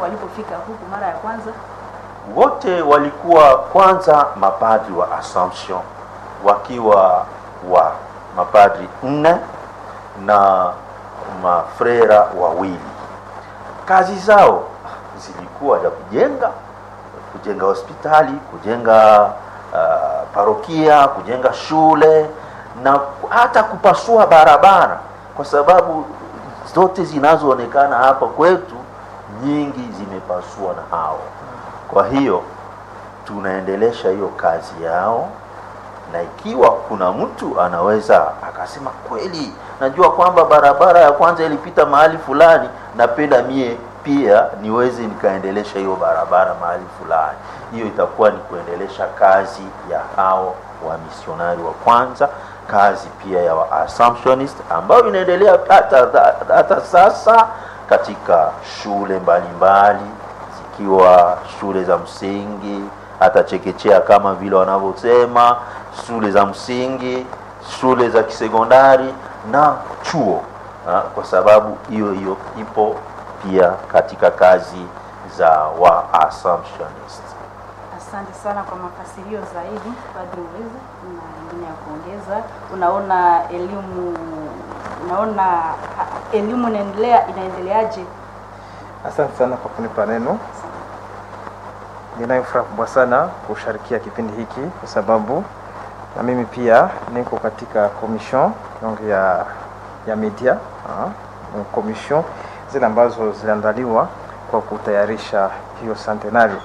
walipofika huku mara ya kwanza? wote walikuwa kwanza mapadri wa Assumption wakiwa wa mapadri nne na mafrera wawili. Kazi zao zilikuwa za kujenga kujenga hospitali, kujenga uh, parokia, kujenga shule na hata kupasua barabara, kwa sababu zote zinazoonekana hapa kwetu nyingi zimepasua na hao. Kwa hiyo tunaendelesha hiyo kazi yao, na ikiwa kuna mtu anaweza akasema kweli, najua kwamba barabara ya kwanza ilipita mahali fulani, napenda mie pia niweze nikaendelesha hiyo barabara mahali fulani, hiyo itakuwa ni kuendelesha kazi ya hao wa misionari wa kwanza, kazi pia ya wa Assumptionist ambayo inaendelea hata, hata sasa katika shule mbalimbali mbali, zikiwa shule za msingi hata chekechea kama vile wanavyosema, shule za msingi, shule za kisekondari na chuo ha, kwa sababu hiyo hiyo ipo pia katika kazi za wa Assumptionist. Asante sana kwa mafasirio zaidi, Padri Uweza. Na ingine ya kuongeza, unaona elimu unaona ha- elimu inaendelea inaendeleaje? Asante sana kwa kunipa neno. Ninayo furaha kubwa sana kusharikia kipindi hiki kwa sababu na mimi pia niko katika commission donc ya ya media ah, commission zile ambazo ziliandaliwa kwa kutayarisha hiyo centenario.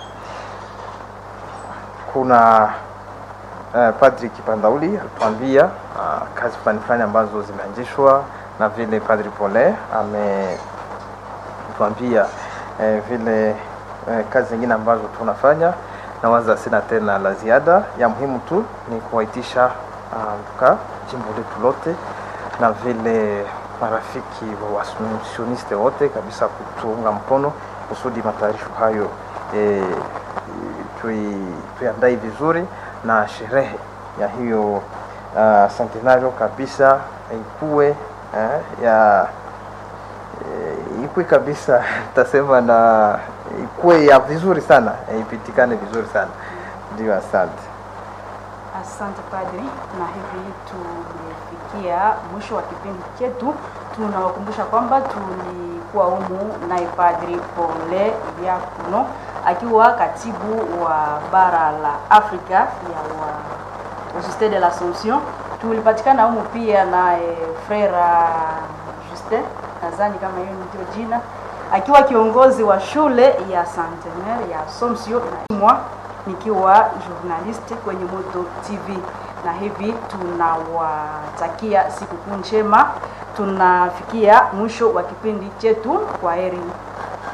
Kuna uh, Padri Kipandauli alituambia uh, kazi fulani fulani ambazo zimeanzishwa na vile Padri Pole ametuambia eh, vile eh, kazi zingine ambazo tunafanya na waza sina tena la ziada. Ya muhimu tu ni kuwaitisha ka jimbo letu lote na vile marafiki wa wasioniste wote kabisa kutuunga mkono kusudi matayarisho hayo eh, tui, tuiandae vizuri na sherehe ya hiyo uh, centenario kabisa ikuwe eh, ya eh, ikuwe kabisa tasema na ikuwe ya vizuri sana eh, ipitikane vizuri sana ndio asante Asante Padri, na hivi tumefikia mwisho wa kipindi chetu. Tunawakumbusha kwamba tulikuwa humu naye Padri Pole Diakono akiwa katibu wa bara la Afrika ya wa Societe de l'Assomption. Tulipatikana humu pia naye Frera Justin, nadhani kama hiyo ndio jina, akiwa kiongozi wa shule ya Centenaire ya Assomption na nikiwa journalist kwenye Moto TV, na hivi tunawatakia sikukuu njema. Tunafikia mwisho wa kipindi chetu. Kwa heri.